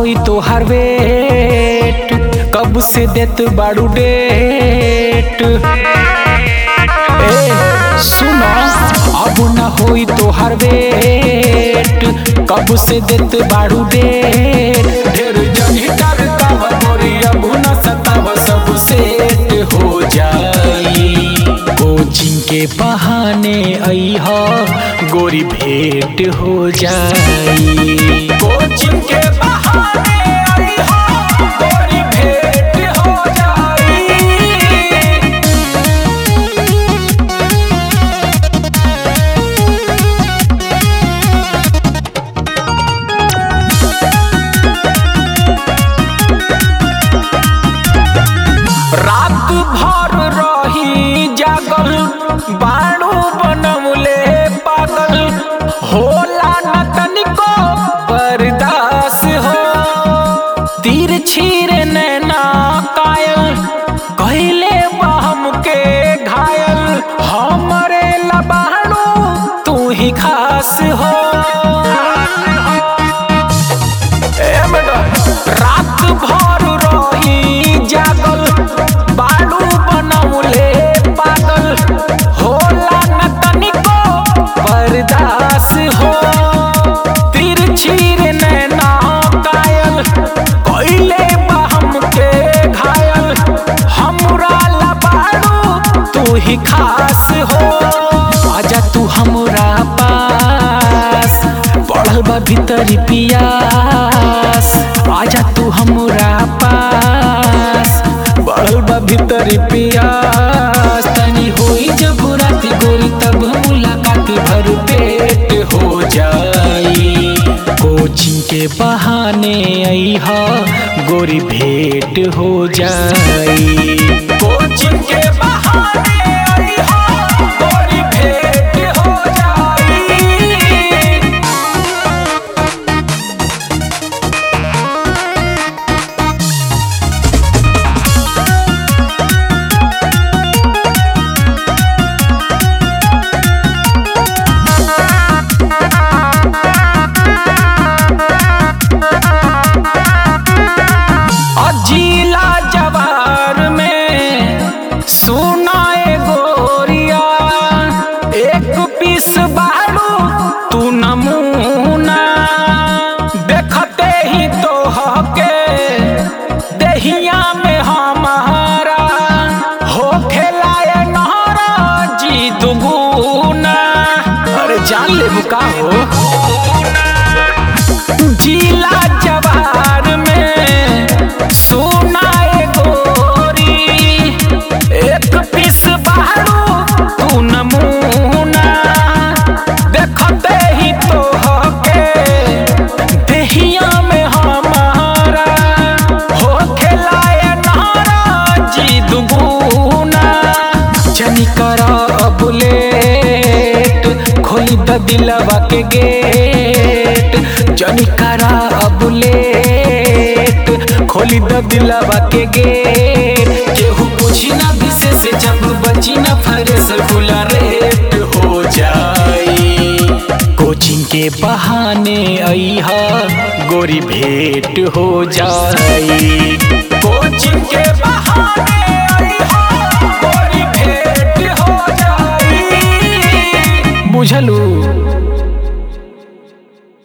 होई तोहार वेट कब से देत बाड़ू डेट ए सुनो अब ना होई तोहार वेट कब से देत बाड़ू डेट ढेर जनी डरता गोरी अब ना सताव सब सेट हो जाई कोचिंग के बहाने आई हो गोरी भेंट हो जाई कोचिंग के बहाने आई हो गोरी भेंट हो जाई रात भर रही जागल बाणू बनमुले पागल होला न तनिको बर्दास हो तीर छीर नैना कायल कहले बहम के घायल हमरे लबाणू तू ही खास हो ए मैडम, रात भर रही जागल बालू बनौले पागल होला न तनिको बर्दास हो तिरछीर नैना कायल कइले बहम के घायल हमरा लबाड़ू तू ही खास हो आजा तू हमरा पास बढ़ल बा भीतरी पियास आजा तू हमरा पास बढ़ल बा भीतरी पियास तनी होई जब रात गोरी तब मुलाकात भर पेट हो जाई कोचिंग के बहाने आई हा गोरी भेंट हो जाई कोचिंग के बहाने आई हा गोरी भेंट हो जाई अजीला जवार में सुनाए गोरिया एक पीस बारू तू नमूना देखते ही तो हके दहिया में हमारा हो खेलाए नहरा जी दुगुना अरे जान ले बुका हो जिला जवार में सुनाए गोरी एक पीस बारू तू नमूना देखते ही तो हके देहिया में हमारा हो खेलाए नारा जी दुगुना जनी करा अब लेट खोई द दिलवा के गेट जनी करा अब लेट खोली द दिलवा के गेट केहू पूछी ना विशेष जब बची ना फरेस खुला रेट हो जाई कोचिंग के बहाने आई हा गोरी भेंट हो जाई कोचिंग के बहाने आई हा गोरी भेंट हो जाई बुझलू